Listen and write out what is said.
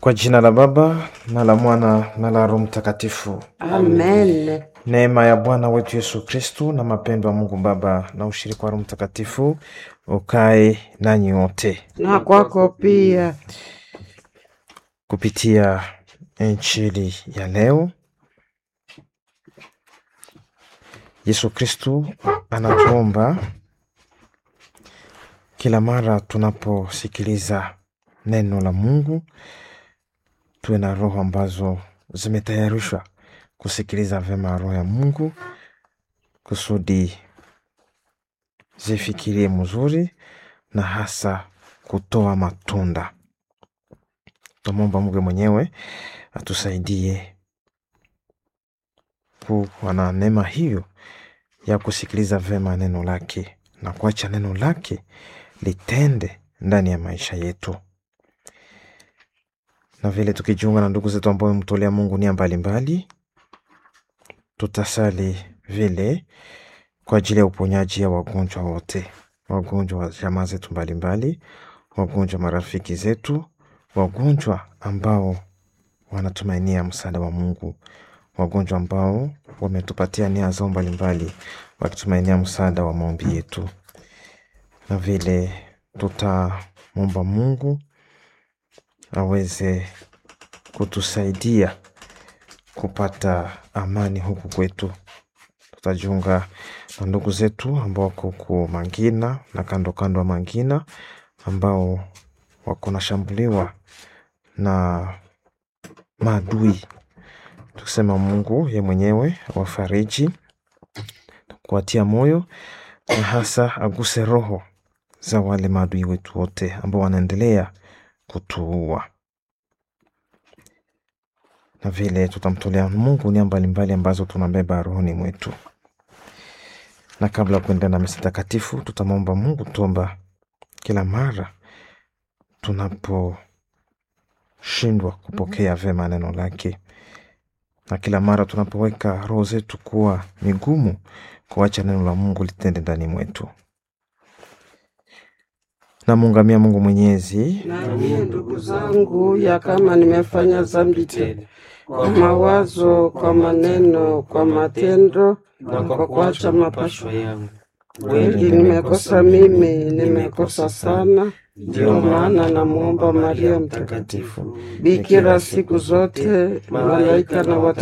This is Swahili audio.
Kwa jina la Baba na la Mwana na la Roho Mtakatifu. Amen. Neema ya Bwana wetu Yesu Kristu na mapendo ya Mungu Baba na ushirika wa Roho Mtakatifu ukae nanyi wote. Na kwako pia. Kupitia Injili ya leo, Yesu Kristu anatuomba kila mara tunaposikiliza neno la Mungu tuwe na roho ambazo zimetayarishwa kusikiliza vyema roho ya Mungu kusudi zifikirie mzuri na hasa kutoa matunda. Tumwomba Mungu mwenyewe atusaidie kuwa na neema hiyo ya kusikiliza vyema neno lake na kuacha neno lake litende ndani ya maisha yetu, na vile tukijiunga na ndugu zetu ambao wamemtolea Mungu nia mbalimbali, tutasali vile kwa ajili ya uponyaji ya wagonjwa wote, wagonjwa wa jamaa zetu mbalimbali, wagonjwa marafiki zetu, wagonjwa ambao wanatumainia msaada wa Mungu, wagonjwa ambao wametupatia nia zao mbalimbali, wakitumainia msaada wa maombi yetu, na vile tutamwomba Mungu aweze kutusaidia kupata amani huku kwetu. Tutajiunga na ndugu zetu ambao wako ku Mangina na kando kando ya Mangina ambao wako nashambuliwa na maadui, tukisema Mungu ye mwenyewe awafariji, kuwatia moyo na hasa aguse roho za wale maadui wetu wote ambao wanaendelea kutuua, na vile tutamtolea Mungu nia mbalimbali ambazo tunabeba rohoni mwetu. Na kabla ya kuendelea na misa takatifu, tutamwomba Mungu tuomba kila mara tunaposhindwa kupokea vyema neno lake, na kila mara tunapoweka roho zetu kuwa migumu kuacha neno la Mungu litende ndani mwetu. Namuungamia Mungu Mwenyezi Na mie ndugu zangu, ya kama nimefanya dhambi tena kwa mawazo, kwa maneno, kwa matendo na kwa kuacha mapasho yangu, kweli nimekosa mimi, nimekosa sana. Ndio maana namwomba Maria Mtakatifu, bikira siku zote, malaika na